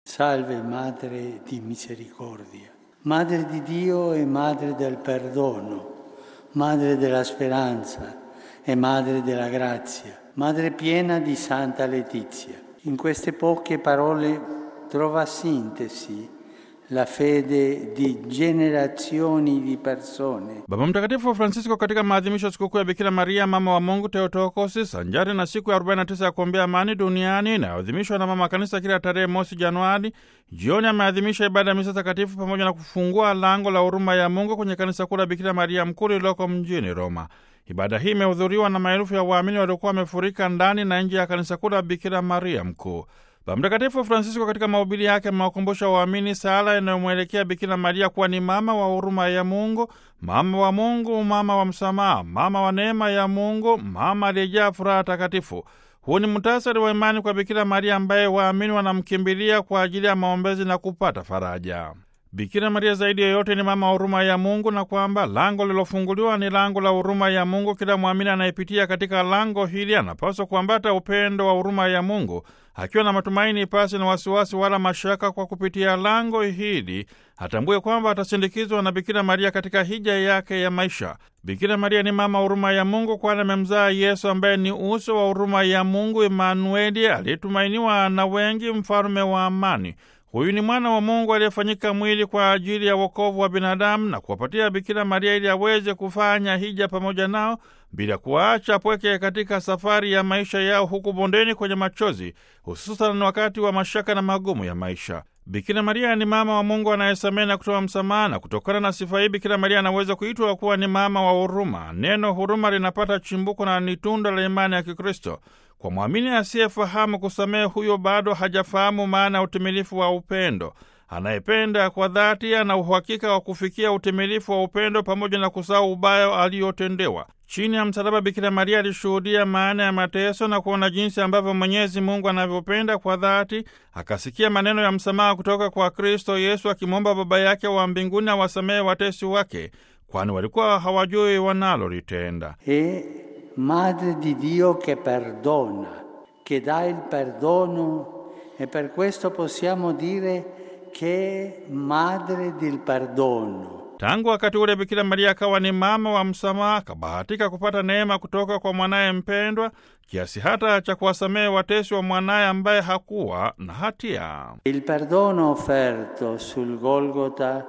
Salve Madre di Misericordia, Madre di Dio e Madre del Perdono, Madre della Speranza e Madre della Grazia, Madre piena di Santa Letizia. In queste poche parole trova sintesi la fede di generazioni di persone. Baba Mtakatifu Francisco katika maadhimisho ya sikukuu ya Bikira Maria mama wa Mungu Theotokosi, sanjari na siku ya 49 ya kuombea amani duniani inayoadhimishwa na mama kanisa kila tarehe mosi Januari, jioni ameadhimisha ibada ya misa takatifu pamoja na kufungua lango la huruma ya Mungu kwenye kanisa kuu la Bikira Maria mkuu lililoko mjini Roma. Ibada hii imehudhuriwa na maelfu ya waamini waliokuwa wamefurika ndani na nje ya kanisa kuu la Bikira Maria mkuu. Baba Mtakatifu Francisco katika mahubiri yake amewakumbusha waamini sala inayomwelekea Bikira Maria kuwa ni mama wa huruma ya Mungu, mama wa Mungu, mama wa msamaha, mama wa neema ya Mungu, mama aliyejaa furaha takatifu. Huu ni muhtasari wa imani kwa Bikira Maria ambaye waamini wanamkimbilia kwa ajili ya maombezi na kupata faraja. Bikira Maria zaidi yoyote ni mama wa huruma ya Mungu na kwamba lango lilofunguliwa ni lango la huruma ya Mungu. Kila mwamini anayepitia katika lango hili anapaswa kuambata upendo wa huruma ya Mungu akiwa na matumaini pasi na wasiwasi wala mashaka. Kwa kupitia lango hili atambue kwamba atasindikizwa na Bikira Maria katika hija yake ya maisha. Bikira Maria ni mama huruma ya Mungu, kwani amemzaa Yesu ambaye ni uso wa huruma ya Mungu, Emanueli, aliyetumainiwa na wengi, mfalume wa amani. Huyu ni mwana wa Mungu aliyefanyika mwili kwa ajili ya wokovu wa binadamu na kuwapatia Bikira Maria ili aweze kufanya hija pamoja nao bila kuwaacha pweke katika safari ya maisha yao huku bondeni kwenye machozi, hususan wakati wa mashaka na magumu ya maisha. Bikira Maria ni mama wa Mungu anayesamehe na kutoa msamaha, na kutokana na sifa hii Bikira Maria anaweza kuitwa kuwa ni mama wa huruma. Neno huruma linapata chimbuko na ni tunda la imani ya Kikristo. Kwa mwamini asiyefahamu kusamehe, huyo bado hajafahamu maana ya utimilifu wa upendo. Anayependa kwa dhati ana uhakika wa kufikia utimilifu wa upendo pamoja na kusahau ubaya aliyotendewa. Chini ya msalaba, Bikira Maria alishuhudia maana ya mateso na kuona jinsi ambavyo Mwenyezi Mungu anavyopenda kwa dhati. Akasikia maneno ya msamaha kutoka kwa Kristo Yesu akimwomba Baba yake wa mbinguni awasamehe watesi wake, kwani walikuwa hawajui wanalolitenda. E Madre di Dio che perdona, che dà il perdono e per questo possiamo dire che è Madre del perdono. Tangu wakati ule Bikira Maria akawa ni mama wa msamaha, akabahatika kupata neema kutoka kwa mwanaye mpendwa kiasi hata cha kuwasamehe watesi wa mwanaye ambaye hakuwa na hatia. Il perdono offerto sul Golgota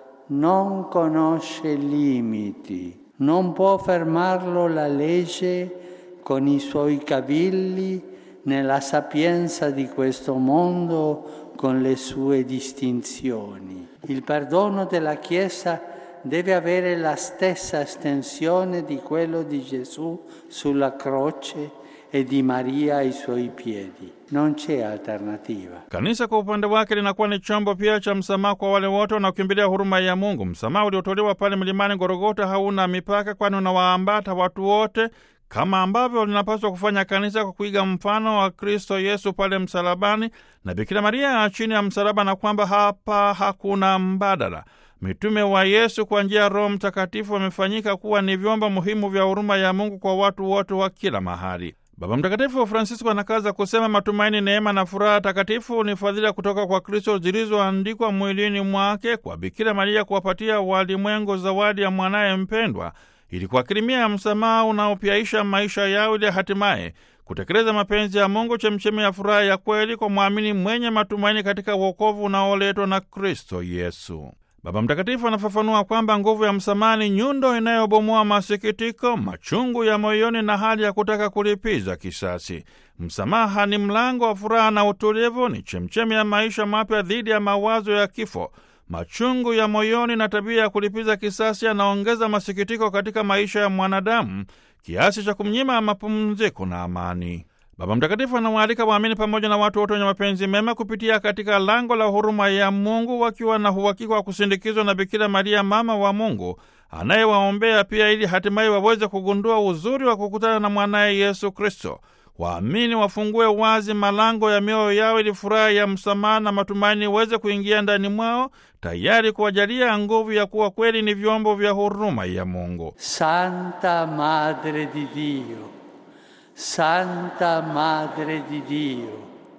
non conosce limiti, non può fermarlo la legge con i suoi cavilli nella sapienza di questo mondo con le sue distinzioni. Il perdono della Chiesa deve avere la stessa estensione di quello di Gesù sulla croce e di Maria ai suoi piedi. Non c'è alternativa. Kanisa kwa upande wake linakuwa ni chombo pia cha msamaha kwa wale wote wanaokimbilia huruma ya Mungu. Msamaha uliotolewa pale mlimani Gorogota hauna mipaka, kwani unawaambata watu wote kama ambavyo linapaswa kufanya kanisa kwa kuiga mfano wa Kristo Yesu pale msalabani na Bikira Maria chini ya msalaba, na kwamba hapa hakuna mbadala. Mitume wa Yesu kwa njia ya Roho Mtakatifu wamefanyika kuwa ni vyombo muhimu vya huruma ya Mungu kwa watu wote wa kila mahali. Baba Mtakatifu Francisco anakaza kusema matumaini, neema na furaha takatifu ni fadhila kutoka kwa Kristo zilizoandikwa mwilini mwake kwa Bikira Maria kuwapatia walimwengu zawadi ya mwanaye mpendwa ili kuakirimia ya msamaha unaopyaisha maisha yao ili hatimaye kutekeleza mapenzi ya Mungu, chemchemi ya furaha ya kweli kwa mwamini mwenye matumaini katika wokovu unaoletwa na Kristo Yesu. Baba Mtakatifu anafafanua kwamba nguvu ya msamaha ni nyundo inayobomoa masikitiko, machungu ya moyoni na hali ya kutaka kulipiza kisasi. Msamaha ni mlango wa furaha na utulivu, ni chemchemi ya maisha mapya dhidi ya mawazo ya kifo. Machungu ya moyoni na tabia ya kulipiza kisasi yanaongeza masikitiko katika maisha ya mwanadamu kiasi cha kumnyima mapumziko na amani. Baba Mtakatifu anawaalika waamini pamoja na watu wote wenye mapenzi mema kupitia katika lango la huruma ya Mungu, wakiwa na uhakika wa kusindikizwa na Bikira Maria, mama wa Mungu, anayewaombea pia, ili hatimaye waweze kugundua uzuri wa kukutana na mwanaye Yesu Kristo. Waamini wafungue wazi malango ya mioyo yao ili furaha ya msamaha na matumaini iweze kuingia ndani mwao, tayari kuwajalia nguvu ya kuwa kweli ni vyombo vya huruma ya Mungu. Santa Madre di Dio, Santa Madre di Dio,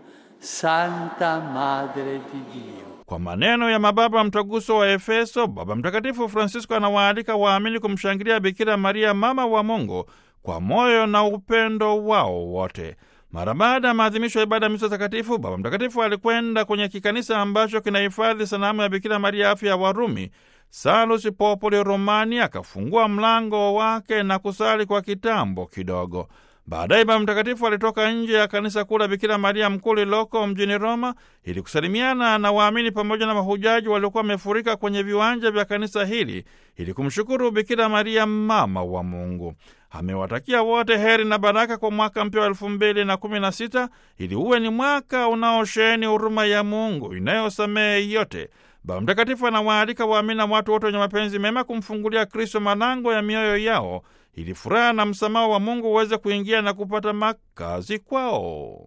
Santa Madre di Dio. Kwa maneno ya mababa mtaguso wa Efeso, Baba Mtakatifu Francisco anawaalika waamini kumshangilia Bikira Maria, mama wa Mungu, kwa moyo na upendo wao wote. Mara baada ya maadhimisho ya ibada ya misa takatifu, Baba Mtakatifu alikwenda kwenye kikanisa ambacho kinahifadhi sanamu ya Bikira Maria afya ya Warumi, Salus Populi Romani, akafungua mlango wake na kusali kwa kitambo kidogo. Baadaye Baba Mtakatifu alitoka nje ya kanisa kuu la Bikira Maria mkuu lililoko mjini Roma ili kusalimiana na waamini pamoja na mahujaji waliokuwa wamefurika kwenye viwanja vya kanisa hili ili kumshukuru Bikira Maria mama wa Mungu. Amewatakia wote heri na baraka kwa mwaka mpya wa elfu mbili na kumi na sita ili uwe ni mwaka unaosheheni huruma ya Mungu inayosamehe yote. Baba Mtakatifu anawaalika waamini na watu wote wenye mapenzi mema kumfungulia Kristo malango ya mioyo yao ili furaha na msamaha wa Mungu uweze kuingia na kupata makazi kwao.